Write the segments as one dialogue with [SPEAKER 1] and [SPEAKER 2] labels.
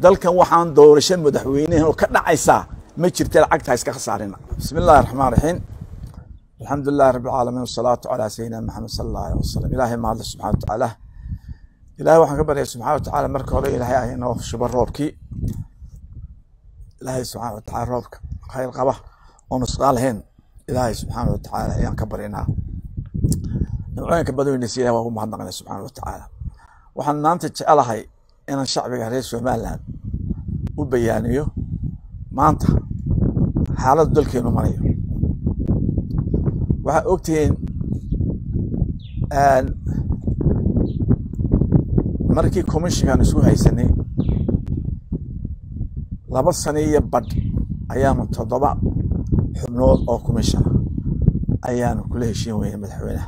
[SPEAKER 1] dalkan waxaan doorasho madaxweynehin oo ka dhacaysaa ma jirta lacagta iska khasaarina bismi illahi raxmaan raxiim alxamdu lilahi rabi alcaalamiin wasalaatu calaa sayidina maxamed sala allah aleh wasalam ilaahay mahadle subxana wa tacaala ilahay waxaan ka baryay subxana wa tacaala marka hore ilaahay ah inoo shubo roobkii ilaahay subxana wa tacala roobka khayr qaba oo nusqaa lahayn ilaahay subxaana wa tacaala ayaan ka baryanaa nimcooyinka badweynaysa ilahi waa ugu mahadnaqnay subxaana wa tacaala waxaan maanta jecelahay inaan shacbiga reer somaliland u bayaaniyo maanta xaaladdu dalkeenu marayo waxaa ogtihiin markii commishinkan isku haysanay laba sano iyo badh ayaanu toddoba xubnood oo comishina ayaanu kula heshiin weyne madaxweynaha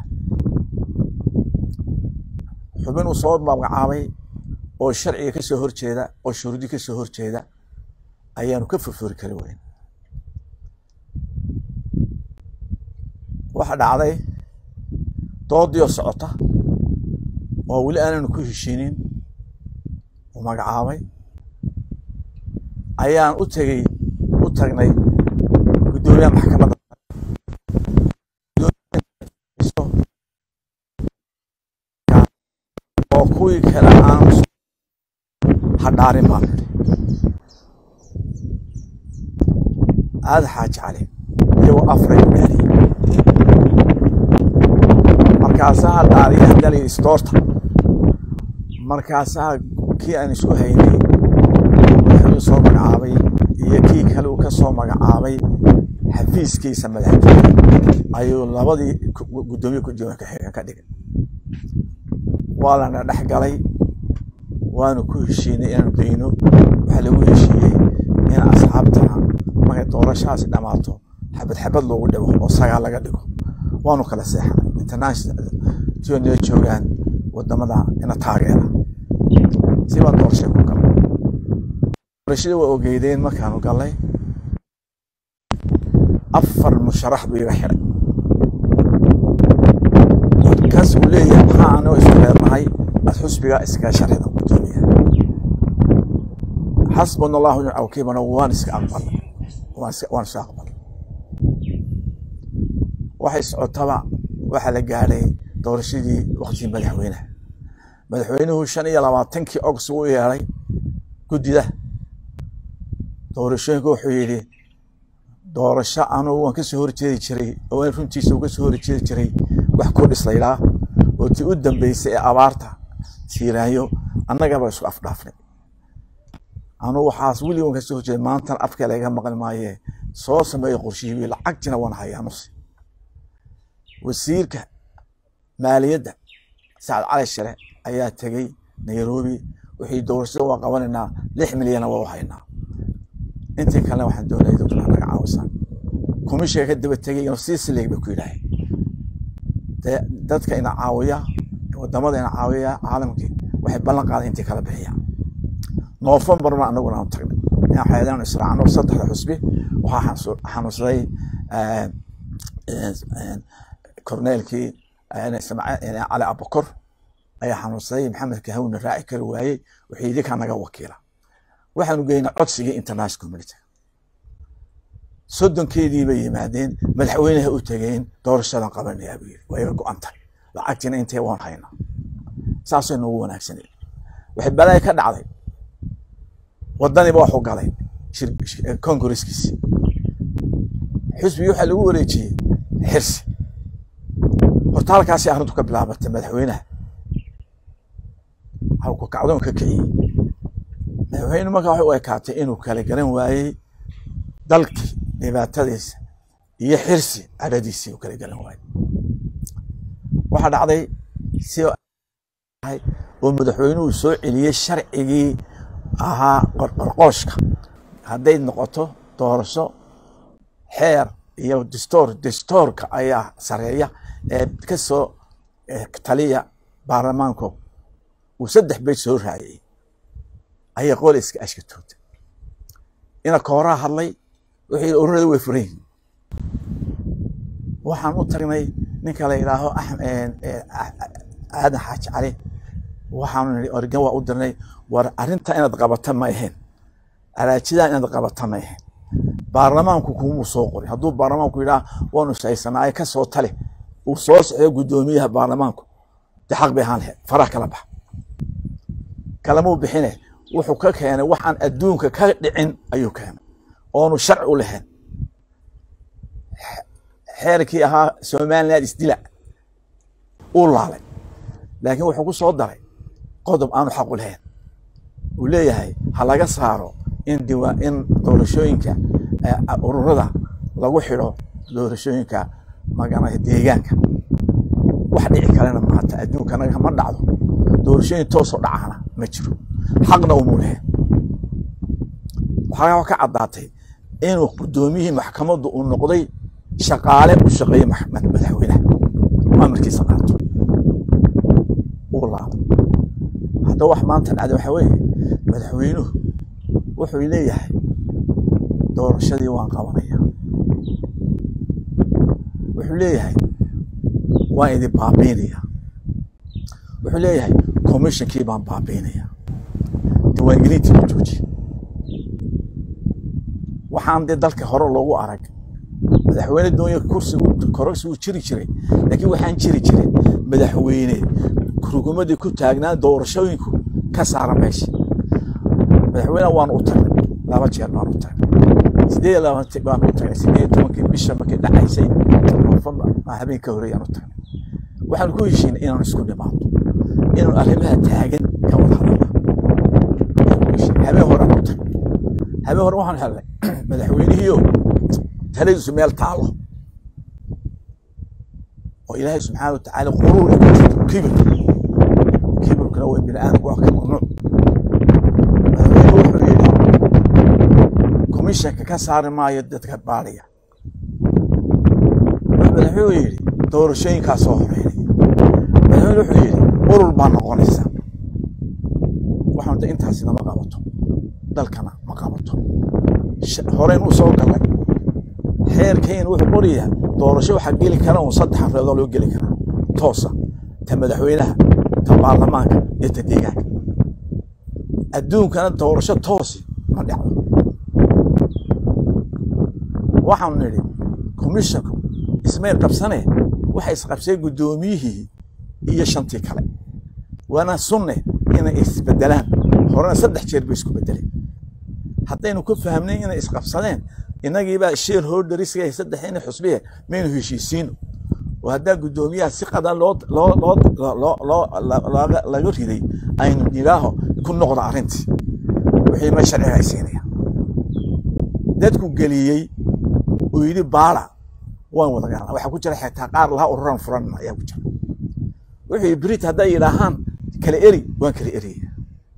[SPEAKER 1] xubin uu soo magacaabay oo sharciga ka soo horjeeda oo shuruudi ka soo horjeeda ayaanu ka furfuri kari weyn waxa dhacday doodiio socota oo weli aananu ku heshiinin uu magacaabay ayaan u tegey u tagnay guddoomiyaha maxkamadda oo kuwii kale aan hadhaarin baan aada xaaji cali iyagoo afray u dhaariyey markaasaa dhaariya hadalay istoorta markaasaa kii aan isku haynay wuxuu soo magacaabay iyo kii kale uu ka soo magacaabay xafiiskiisa madaxtooye ayuu labadii guddoomiye gudoomiye kaxiga ka dhigay waa lana dhex galay waanu ku heshiinay inaanu dayno waxaa lagu heshiiyey in asxaabtana markay doorashahaasi dhammaato xabad xabad loogu dhigo oo sagaal laga dhigo waanu kala seexanay international tionala joogaan wadamada ina taageera si baan doorashay ku galay doorashadii waa ogeydeen markaanu galnay afar musharax buu iga xiday kaas uu leeyahay maxaa anoo isku reernahay ad xusbiga iskaga sharxida gudoomiya xasbuna allahu nicma wakiilana waan iska aqbalay waan iska aqbalay waxay socotaba waxaa la gaadhay doorashadii waktigii madaxweyneha madaxweynuhu shan iyo labaatankii ogst u yeeday guddida doorashooyinka wuxuu yidhi doorasho anugu waan kasoo horjeedi jiray oo in runtiisa uga soo horjeedi jiray wax kordhis laydhaa oo tii u dambeysay ee abaarta tiiraanyo annagaba isku afdhaafnay anugu waxaas weli waan kasoo horjeeday maantana afka laga maqli maaye soo sameeya qorshihii lacagtina waan hayaa nusi wasiirka maaliyadda sacad cali share ayaa tegey nairobi wixii doorashada waan qabanaynaa lix milyana waa u haynaa intii kalena waxaan doonaya dadku naga caawisaan komishiga ka daba tegay inuu sii sileeg bay ku yidhaaheen dadka ina caawiya wadamada ina caawiya caalamkii waxay ballan qaaday intii kala bixiyaan noofembar ma anaguna aanu tagnay inaan xeedaanu israacno saddexda xusbi waxaa xanuunsaday korneelkii cali abukor ayaa xanuunsaday maxamed kahawna raaci kari waayey wixii idinkaa naga wakiila waxaanu geynay codsigii international community soddonkeedii bay yimaadeen madaxweynaha u tegeen doorashadan qabanayaa buu yiri waa iga go-an tahay lacagtiina intee waan haynaa saasay noogu wanaagsanay waxay balaayo ka dhacday wadaniba waxu galay congresskiisi xusbigii waxaa lagu wareejiyey xirsi horta halkaasi arrintu ka bilaabatay madaxweynaha halku kacdoon ka kiciyey madaxweyne markaa waxay u ekaatay inuu kala garan waayey dalkii dhibaatadiisa iyo xirsi cadhadiisii u kala garan waayey waxaa dhacday si oo madaxweynuhu soo celiyey sharcigii ahaa qorqorqooshka hadday noqoto doorasho xeer iyo distoor distoorka ayaa sareeya ee ka soo taliya baarlamaanku uu saddex beyt soo raaciyey ayay qole iska ashkatootay ina kooraa hadlay wixii ururada way furan yihiin waxaan u tagnay ninka la yidhaaho aadan xaaji cali waxaanu nihi origan waa u dirnay war arrinta inaad qabata ma ahayn araajidaa inaad qabata ma ahayn baarlamaanku kumuu soo qoray hadduu baarlamaanku yidhaah waanu shaysanaaye ka soo tale uu soo socdo guddoomiyaha baarlamaanku de xaq bay ahaan lahayd faraha kala bax kalamuu bixine wuxuu ka keenay waxaan adduunka ka dhicin ayuu keenay oonu sharci u lahayn xeerkii ahaa somaliland isdila uu laalay laakiin wuxuu ku soo daray qodob aanu xaq u lahayn uu leeyahay ha laga saaro in diwa in doorashooyinka ururada lagu xidho doorashooyinka magana deegaanka wax dhici kalena maata adduunkanaga ma dhacdo doorashooyin toosoo dhacana ma jiro xaqna umuu lahayn waxaa ka caddaatay inuu guddoomiyihii maxkamaddu uu noqday shaqaale u shaqeeye madaxweynaha amarkiisa qaato uu laabo hadda wax maanta dhacda waxa weeye madaxweynuhu wuxuu leeyahay doorashadii waan qabanaya wuxuu leeyahay waan idin baabiinaya wuxuu leeyahay commissionkii baan baabiinaya diiwaangelintii u joojiye waxaan dee dalka hore loogu arag madaxweyne doonya kursigu kororsigu jiri jiray laakiin waxaan jiri jirin madaxweyne rukumadii ku taagnaa doorashooyinku ka saara meesha madaxweyne waan u tagnay laba jeer baan u tagnay sideed iyo labaatan baan u tagnay sideed iyo tobankii bisha markay dhacaysay habeen ka horeeyaan u tagnay waxaan ku heshiinay inaan isku nimaadno inaan arrimaha taagan ka wada hadalna habeen horaan u tagnay habeen hore waxaan helnay madaxweynihiio taladiisu meel taalo oo ilaahay subxaana wa tacaala quruur ay ku jirto kibir kibirkuna waa bini aadamku waa ka mamnuuc madaxweyne wuxuu yidhi komishanka ka saari maayo dadka baadhaya madaxweyne yidhi doorashooyinkaa soo horeynaya madaxweyne wuxuu yidhi urur baa noqonaysa waxaan de intaasina ma qabato dalkana ma qabato horeyn u soo galay xeerkayna wuxuu qorayaa doorasho waxaa geli kara un saddex afreedoo loo geli karaa toosa ta madaxweynaha ta baarlamaanka iyo ta deegaanka adduunkana doorasho toosi ma dhacdo waxaanu nidhi commissionku ismay qabsane waxay isqabsay guddoomiyihii iyo shantii kale waana sunne inay isbedelaan horena saddex jeer bay isku bedeleen haddaynu ku fahmnay inay isqabsadeen inagiibaa sheer holderiska saddexina xusbiye maynu heshiisiino oo haddaa guddoomiyaha si qadan loo loo loo loo laga riday aynu yidhaaho ku noqda arrintii wixii ma sharciga ay siinaya dadku geliyey uu yidhi baala waan wada garan waxaa ku jira xitaa qaar laha ururan furan ayaa ku jira wuxuu yidhi brit hadday yidhaahaan kala eri waan kala eriyaya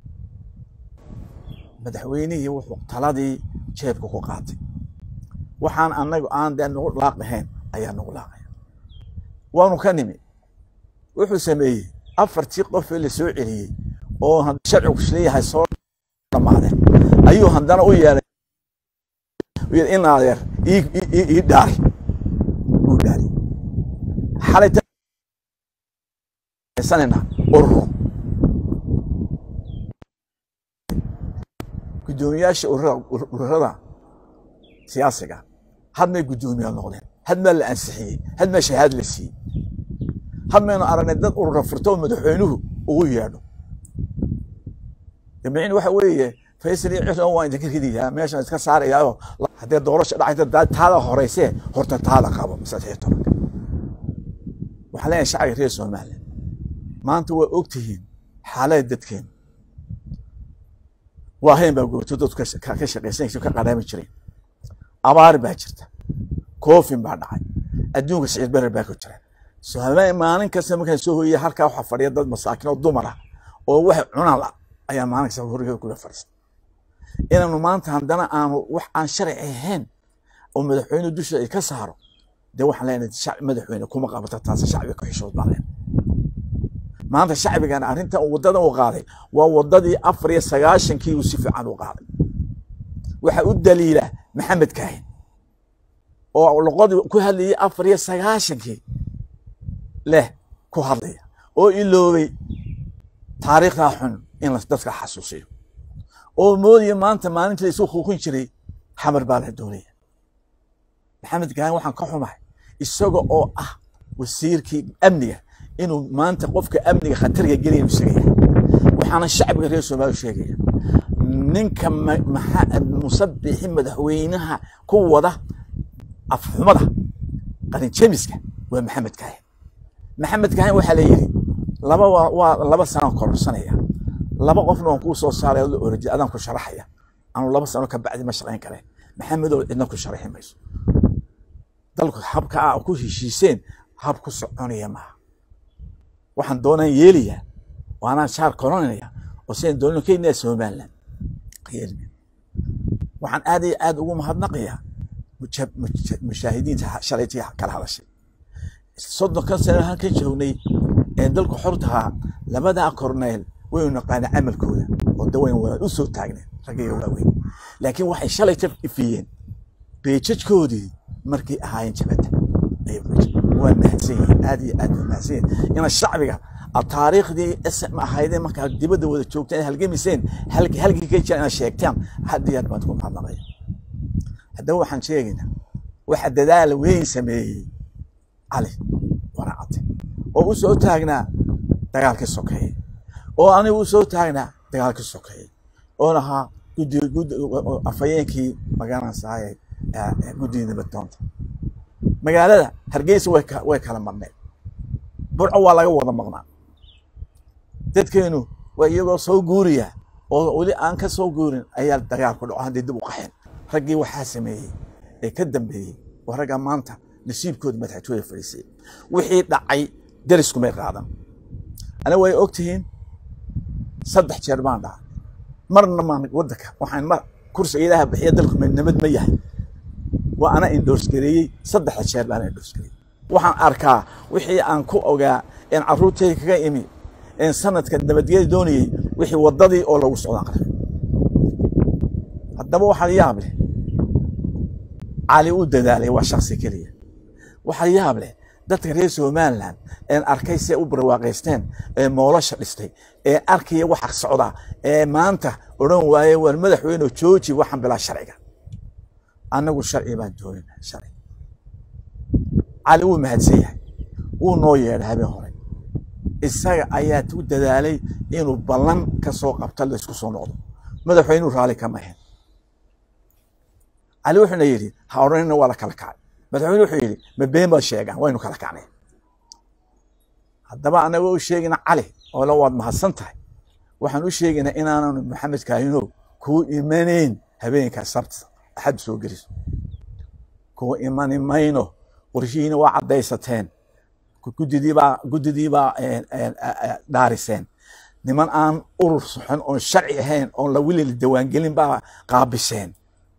[SPEAKER 1] madaxweynihii wuxuu taladii jeebka ku qaatay waxaan anagu aan dee nagu laaqahayn ayaa nagu laaqaya waanu ka nimi wuxuu sameeyey afartii qofee la soo celiyey oo sharcigu leeyahay soo dhamaadeen ayuu haddana u yeeday in adeer ii dhaari uu dhaari xalay sanina ururo guddoomiyaasha ururada siyaasiga had may guddoomiyaa noqdeen had maa la ansixiyey had maa shahaad la siiyey had maynu aragnay dad urura furto oo madaxweynuhu ugu yeedho dabicin waxa weeye faysal iyo cishan waan idinka ridayaa meeshan iska saarayaayo haddee doorasho dhacayta taada horeysee horta taada qabo saddex tobanka waxaan leeyahay shacbiga reer somaliland maanta waa ogtihiin xaalada dadkeenu waa hayn baa goobto dadku ka shaqaysanaysa ka qaraami jireen abaar baa jirta koofin baa dhacay adduunka siciid berer baa ku jira somaaliya maalin kasta markaan soo hoyaya halkaa waxaa fadhiya dad masaakin oo dumar ah oo wax cunaan la ayaa maalin kasta horiga kula fadhiista inaanu maanta haddana aanu wax aan sharci ahayn oo madaxweyne dusha ay ka saaro dee waxaan leenahay madaxweyne kuma qabata taas shacbiga ka xishood baan leenahay maanta shacbigan arrintan waddadan u qaaday waa waddadii afar iyo sagaashankii uu si fiican u qaaday waxa u daliila maxamed kaahin oo luqadii ku hadlayay afar iyo sagaashankii leh ku hadlaya oo iloobay taariikhdaa xun in dadka xasuusiyo oo moodaya maanta maalinta la isu xuukun jiray xamar baa la doonaya maxamed kaahin waxaan ka xumahay isaga oo ah wasiirkii amniga inuu maanta qofka amniga khatarga gelaya inuu sheegaya waxaana shacbiga reer soomaaliya sheegaya ninka musabixi madaxweynaha ku wada afxumada qarinjemiska waa maxamed kaahin maxamed kaahin waxaa la yidhi laba waa laba sano kororsanaya laba qofna waan kuu soo saaray orji adaan ku sharaxaya anu laba sano ka bacdi ma shaqayn kare maxamedow cidna ku sharaxi mayso dalku habka a ku heshiiseen hab ku soconaya maaha waxaan doonaan yeelayaa waanaan shaar koranaya oo sidaan doonano keenaya somaliland waxaan aad iyo aad ugu mahadnaqayaa mushaahidiinta shalaytii kala hadashay soddonkan sano halkan joognay ee dalku xortahaa labadaa korneel waynu naqaana camalkooda oo de wayn wada u soo taagneen raggiga waaweyn laakiin waxay shalay ka ifiyeen beejajkoodii markay ahaayeen jabadda waa mahadsan yihiin aad iyo aad waa mahadsan yihiin ina shacbiga taariikhdii sm ahaydeen markaa dibadda wada joogteen halgemiseen halkii ka jira inaad sheegtaan had iyo aad baan ku mahadnaqaya haddaba waxaan sheegaynaa waxa dadaala weyn sameeyey cali waraacate oo u soo taagnaa dagaalkii sokeeye oo anigu u soo taagnaa dagaalkii sokeeye oo lahaa gudi gudi afhayeenkii magaranaysaay guddiga nabaddoonta magaalada hargeysa way way kala marneed burco waa laga wada maqnaa dadkeenu waa iyagoo soo guuriya oo weli aan ka soo guurin ayaa dagaal ku dhaco haddii dib u qaxeen raggii waxaa sameeyey ee ka dambeeyey waa ragga maanta nasiibkooda madaxtooya fadhiisay wixii dhacay deriskumay qaadan aniga way og tihiin saddex jeer baan dhacay marna maan waddanka waxaan mar kursiga ilaaha bixiya dalku nabad ma yahay waa ana indhoors gareeyey saddexda jeer baan indhoors gareeyey waxaan arkaa wixii aan ku ogaa een carruurtayda kaga imi een sanadka nabadgeli doonayey wixii waddadii oo lagu socdaan qarka haddaba waxaa yaab leh cali u dadaalay waa shaksi keliya waxaa yaab leh dadka reer somaliland een arkay si u barwaaqaysteen ee moolasha dhistay ee arkaya waxa socda ee maanta odhan waaye war madaxweyne jooji waxaan bilaa sharciga annagu sharci baan doonina sharci cali wuu mahadsan yahay wuu noo yeedhay habeen hore isaga ayaa u dadaalay inuu ballan ka soo qabta laysku soo noqdo madaxweynuu raalli kama ahayn cali wuxuuna yidhi ha odhanina waa la kala kacay madaxweyne wuxuu yidhi ma been baad sheegaan waynu kala kacnay haddaba anagoo u sheegayna cali oo la waad mahadsan tahay waxaan u sheegaynaa inaanan maxamed kaahinow kuu imanayn habeenka sabta axad soo geliso kuu imani mayno qorshihiina waa caddaysateen guddidiibaa guddidiibaa dhaariseen niman aan urur soxon oon sharci ahayn oon la wili la dawaangelin baa qaabiseen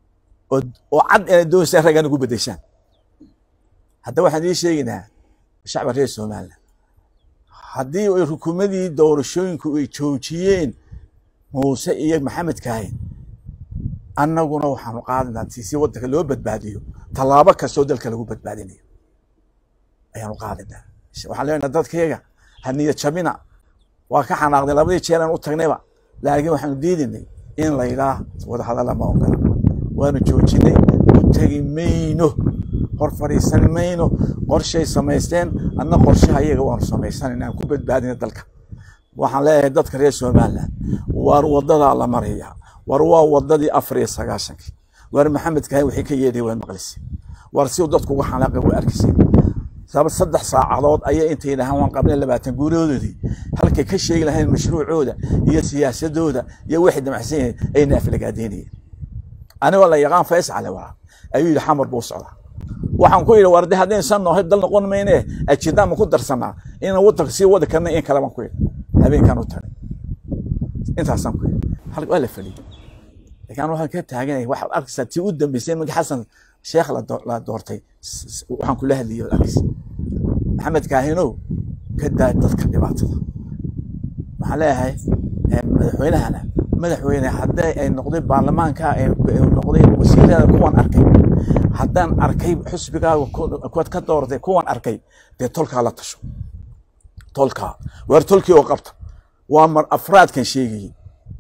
[SPEAKER 1] oo cad inay doonaysaan raggan ugu beddeshaan haddaba waxaan ii sheegaynaa shacba reer somaliland haddii ay rukumadii doorashooyinku ay joojiyeen muuse iyo maxamed kaahin annaguna waxaanu qaadanaa si waddanka loo badbaadiyo tallaabo kastoo dalka lagu badbaadinayo ayaanu qaadanaa waxaan leenahay dadkayga ha niyad jabina waa ka xanaaqday labadii jeeraan u tagnayba laakiin waxaanu diidaynay in la yidhaah wadahadalla ma ogola waanu joojinay u tegi mayno hor fadhiisan mayno qorshay samaysteen adna qorshaha iyaga waanu samaysanayna aan ku badbaadina dalka waxaan leeyahay dadka reer somaliland waar wadadaa la maraya war waa wadadii afar iyo sagaashankii waar maxamed kahin wixii ka yeedhay waad maqlisay war si dadku uga xanaaqay waa arkisay saba saddex saacadood ayay intay dhahaan waan qabnay labaatan guuriyoodoodii halkay ka sheegi lahayn mashruucooda iyo siyaasadooda iyo waxay damacsan yahay ay naafilagaadeynayeen anigoo la yaqaan fays cali waa ayuu yidhi xamar buu socdaa waxaan ku yidhi warde haddaynu san noohay dal noqon mayne ajidaan ma ku darsanaa inaan waddanka sii wadi karna in kale baan ku yidhi habeenkaan u tagay intaasaan ku yidhi hal waa la fadhiyey laakiin waxaan ka taaganay waxaad arkaysaa tii u dambeysay markii xasan sheekh la doortay waxaan kula hadlayay waad arkaysa maxamed kaahinow ka daa dadka dhibaatada waxaan leeyahay madaxweynahana madaxweyne hadday ay noqday baarlamaanka noqday wasiirada kuwan arkay haddaan arkay xusbigaaga kuwaad ka dooratay kuwan arkay dee tolkaa la tasho tolkaa waar tolkii oo qabta waa mar afraadkan sheegayey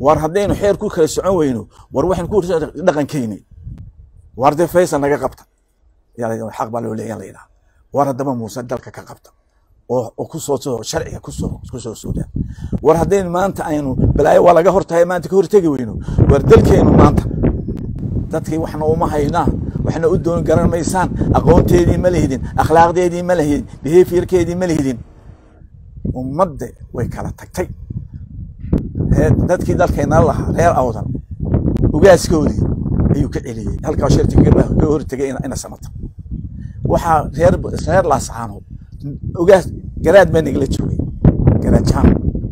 [SPEAKER 1] war haddaynu xeer ku kala socon weyno war waxaynu ku dhaqankeyni war dee faysal naga qabta xaq baa loo leeya la yidhaha war haddaba muuse dalka ka qabta oo kusoo soo sharciga kusoo kusoo suuda war haddaynu maanta aynu balaayo waa laga hortahay maanta ka hortegi weyno war dalkeenu maanta dadkii waxna uma haynaa waxna u doon garan maysaan aqoonteedii ma lihidin akhlaaqdeedii ma lihidin behaviorkeedii ma lihidin ummadda way kala tagtay dadkii dalkeenna lahaa reer awdan ugaaskoodii ayuu ka celiyey halkaa shirti ka hortegay ina samata waxaa reer reer laasacaanood ugaas garaad baa nagala joogay garaad jaan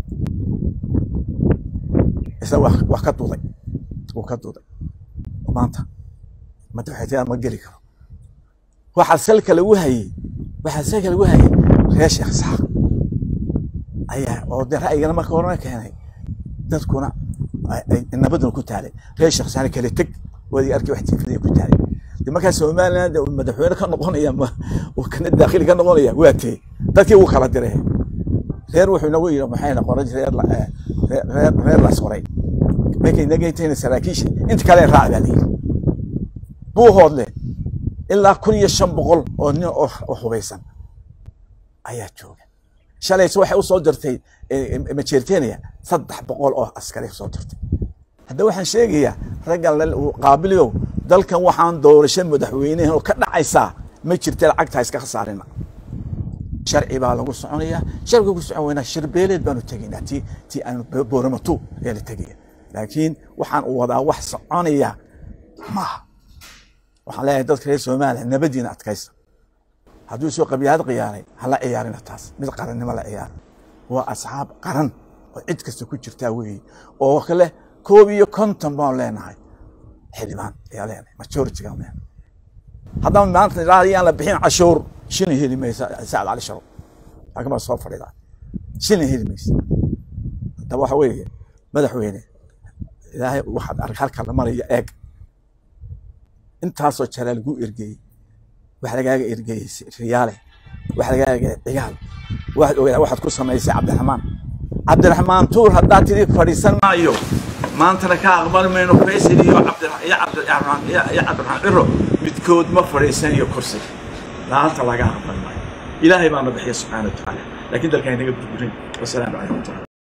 [SPEAKER 1] isna wax ka duuday wuu ka duuday maanta madaxweynaha ma geli karo waxaa salka lagu hayey waxaa salka lagu hayey reer sheekh saaq ayaa oo de ra'yigana marka horena keenay dadkuna nabaduna ku taalay reer sheekh saaq kale teg wadi arkay wax tiifadaya ku taalay de markaa somaliland madaxweyne ka noqonaya kana daakhili ka noqonaya waa tee dadkii wuu kala diray reer wuxuu nagu yidhi maxay noqon reer reer reer las qoray markay nagaytayna saraakiisha inta kale raac baa layidhi buu hoodle ilaa kun iyo shan boqol oo nin oo hubaysan ayaa jooga shalayse waxay usoo dirtay majeerteniya saddex boqol oo askari soo dirtay hadda waxaan sheegayaa raggan qaabiliyow dalkan waxaan doorasho madaxweynehan oo ka dhacaysaa ma jirta lacagta iska khasaarina sharci baa lagu soconaya sharciga ku socon weynaa shirbeeleed baanu tegaynaa ti ti aanu booramatu ayaa la tegaya laakiin waxaan u wadaa wax soconaya maaha waxaan leeyahay dadka reer soomaaliya nabadiina adkaysta hadduu soo qabyaad qiyaaray hala ciyaarina taas mid qarannimo la ciyaar waa asxaab qaran oo cid kasta ku jirtaa weeye oo kale koob iyo konton baan leenahay xildhibaan ayaa leenahay majoritigaan leenahay haddaba maanta ilaa yaan la bixin cashuur shilin heli maysa sacad cali sharo laakiin baa soo fadhidaa shilin heli maysa haddaba waxa weeye madaxweyne ilaahay waxaad arag halka la maraya eeg intaasoo jaraa lagu ergeeyey wax lagaaga ergeeyey riyaale wax lagaaga cigaal waxaad ogaa waxaad ku samaysay cabdiraxmaan cabdiraxmaan tuur haddaad tidi fadhiisan maayo maantana ka aqbali mayno faysal iyo cabdiraxmaan iyo cabdiraxmaan ciro midkood ma fadhiisanayo kursi laanta laga aqbali maayo ilaahay baana bixiya subxaana wa tacaala laakiin dalkaan inaga burburin wasalaamu calaykum